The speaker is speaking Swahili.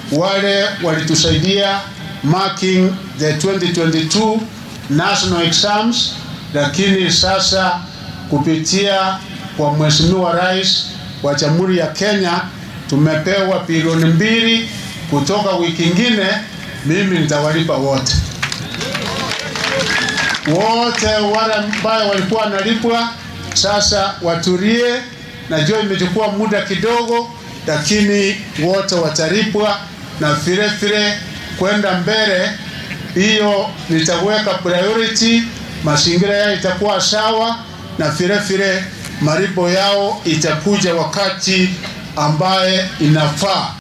wale walitusaidia marking the 2022 national exams, lakini sasa kupitia kwa Mheshimiwa Rais wa Jamhuri ya Kenya tumepewa bilioni mbili kutoka wiki ingine, mimi nitawalipa wote wote wale ambao walikuwa wanalipwa sasa watulie. Najua imechukua muda kidogo, lakini wote watalipwa, na vile vile kwenda mbele, hiyo nitaweka priority, mazingira yao itakuwa sawa, na vile vile malipo yao itakuja wakati ambaye inafaa.